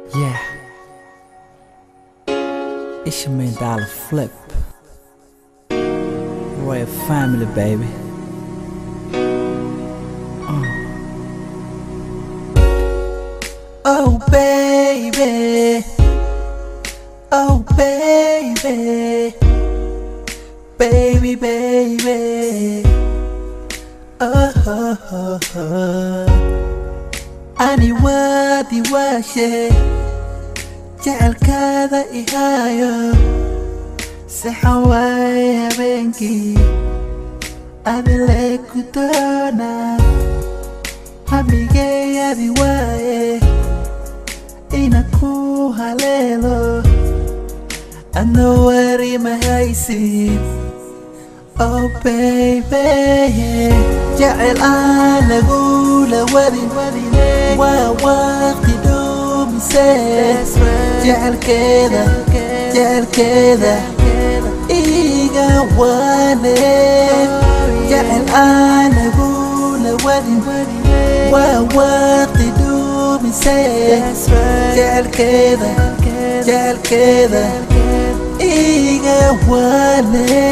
Yeah. It's your main dollar flip. Royal family, baby. Uh. Oh, baby. Oh, baby. Baby, baby. Oh, oh, oh, oh. ani waadi waashe jecelkaada ihaayo sixan waaye habeenkii adile ku doona hamigeeyadi waaye ina ku haleelo adna wari mahaysid oh baby jecel aan lagula wadin waa waqti dhumise jecelkeeda jecelkeeda iga wane jecel aan lagula wadin waa waqti dhumise jecelkeeda jecelkeeda iga wane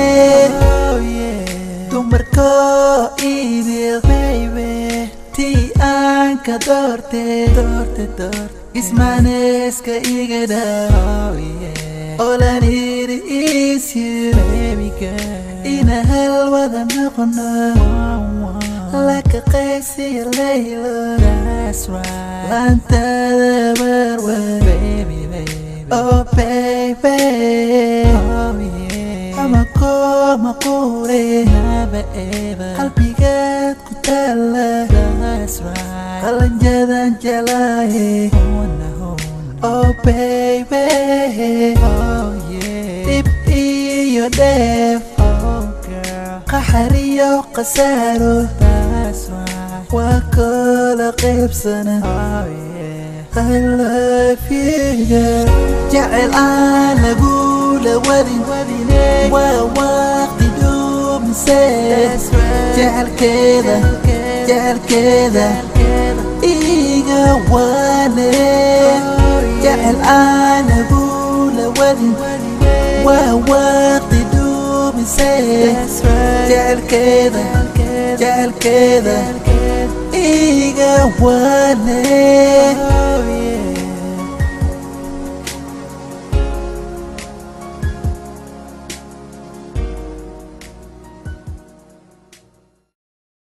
dumarko idil tii aan ka doorte ismaaneeska iga dhaa olan iri isyu ina halwada noqono laka qaysiya laylo laantada barwa oh baby ama kooma quure qalbigaad ku taala qalanjadan jalaaye oh baby dhib iyo dheef qaxariyo khasaaro waa koola qaybsana qalafyiga jecel aan lagula wadin waa waqti dhumise jecelkeeda jecelkeeda iga wane jecel aan lagula wadin waa waqti dhumise jecelkeeda jecelkeeda iga wane